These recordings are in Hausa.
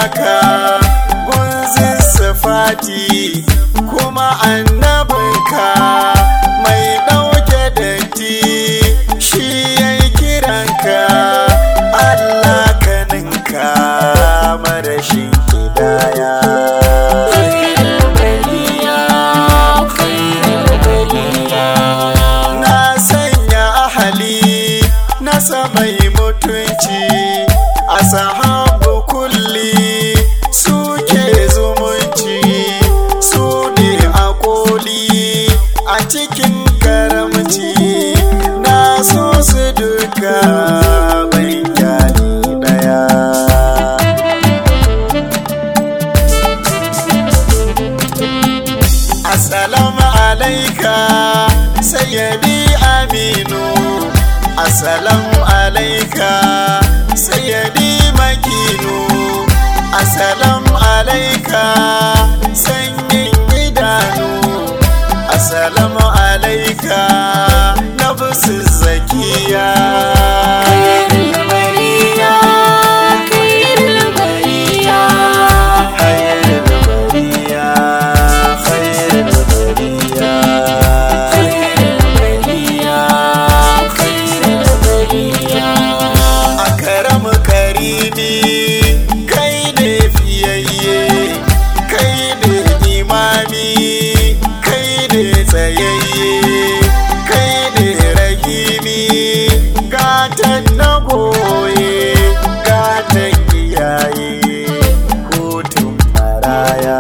ka gunzin sifati kuma annabinka mai ɗauke datti shi ya yi kiranka Allah kaninka marashin kidaya na sanya ahali nasa mai mutunci a sahabu kulli suke zumunci su ne a koli a cikin karamci na so su duka bai kyali daya Assalamu alaika sayyidi aminu Assalamu alaika sayyidi makinu Assalamu alaika sanyin idanu Assalamu alaika nafsu zakiya Khairul bariya, khairul bariya. akaram karimi kai ne fiyayye kai ne imami kai ne tsayayye kai ne rahimi gatan na goye gatan iyaye hutun maraya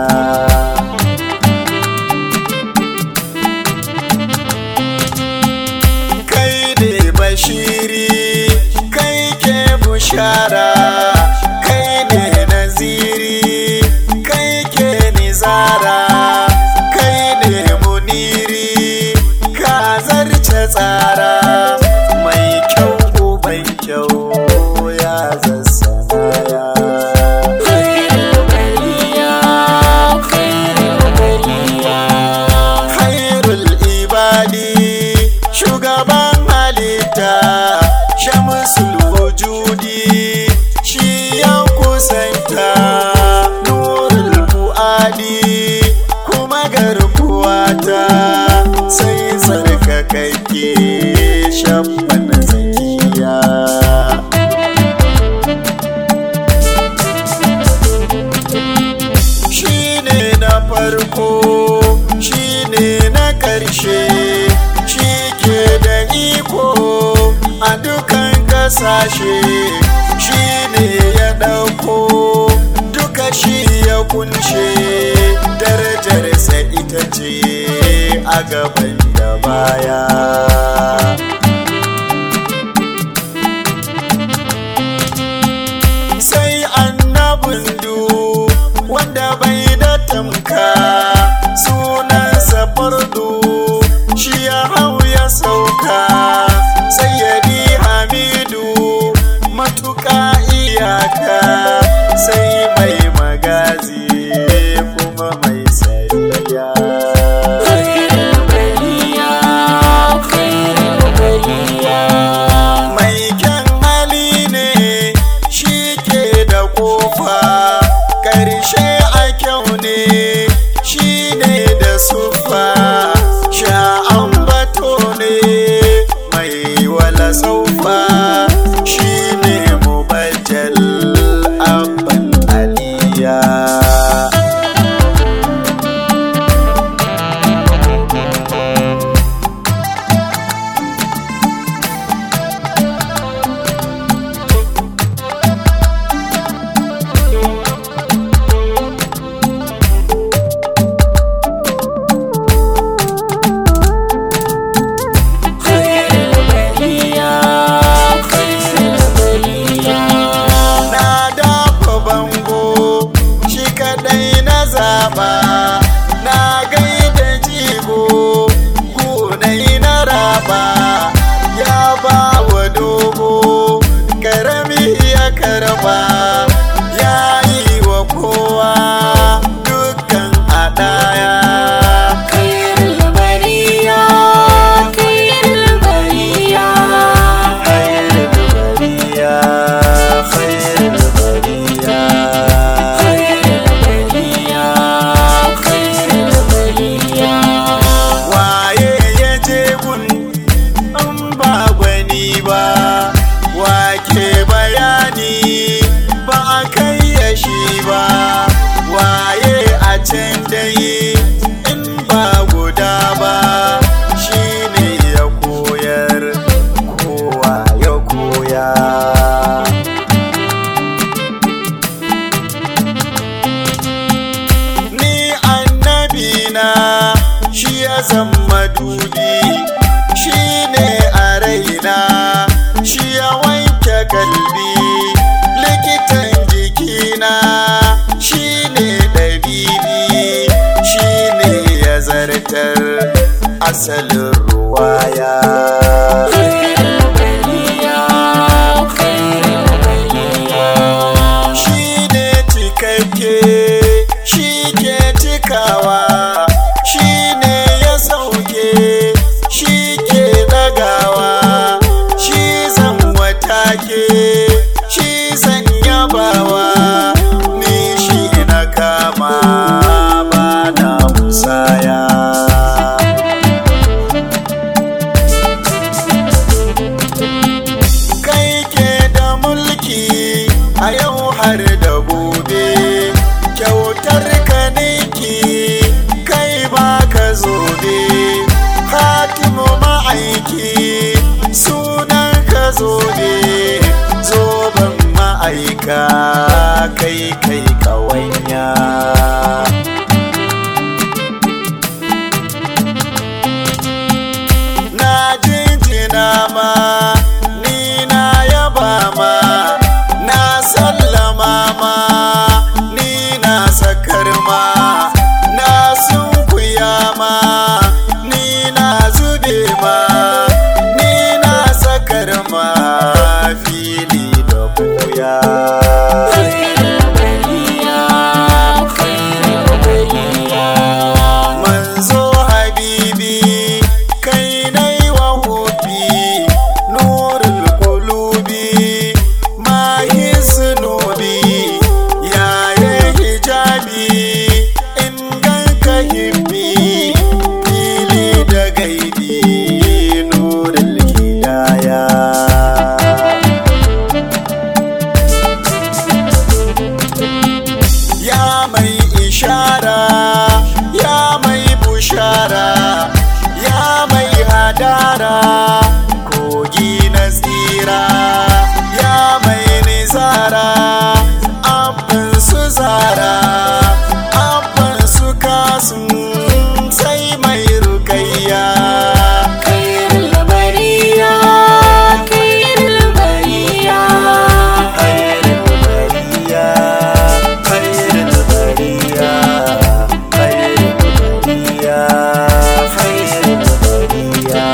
kai ne bashiri kai ke bushara kai ne naziri kai ke nizara kai ne muniri ka zarce tsara mai kyau uban kyau ya zassaya khairul ibadi shugaban halitta shamsul wujudi shi ya kusanta nurul fuadi kuma garkuwata sai tsarkakakke shabban zakiya shi ne na farko shi ne na ƙarshe shi ke da iko a dukan ƙasashe shi ne ya ɗauko duka shi ya kunshe darajarsa ita ce a gaban da baya sai annabin du wanda bai da tamka sunansa fardu shi ya hau ya sauka sayyadi hamidu matuƙa iyaka sai mai magazi kuma mai sariya mai kyan hali ne shi ke da kofa ƙarshe a kyau ne shi ne da sufa sha'an bato ne mai wala saufa shi ne mubajjal abban aliya yi ba wake bayani ba a kai ya shi ba waye a can dai in ba guda ba shi ne ya koyar kowa ya koya ni annabi na shi ya zama dubi shi ne a raina shi ya wanke kalbi likitan jikina shi ne ɗabibi shi ne ya zartar asalin ruwaya shi ne cikakke shi ke cikawa shi ne ya sauke shi ke dagawa shi zan watake shi zan yabawa ni shi na kama ba na musaya kai ke da mulki a yau har da gobe kyautar ka niki kai ba ka zobe hatimu ma'aiki sunan ka zobe zoben ma'aika kai kai kawanya na jinjina ma ni na yaba ma na sallama ma ni na sakar ma na sunkuya ma ni na zube ma ni na sakar ma fili da buya manzo habibi kai nai wa hubi nurul qulubi mahi sunubi yaye hijabi in ganka hibbi fili da gaibi nurul hidaya ya mai ishara ya mai bushara ya mai hadara kogi na tsira ya mai nizara abin su zara abin su kasun sai mai rukayya khairul bariya khairul bariya khairul bariya khairul bariya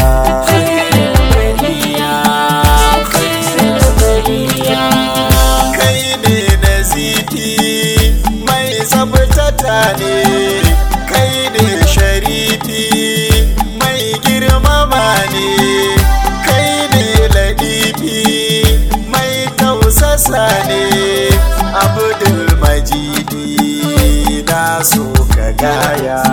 kai ne nazifi mai tsabtata ne kai ne sharifi mai girmama ne kai ne ladifi mai tausasa ne abdul majidi na so ka gaya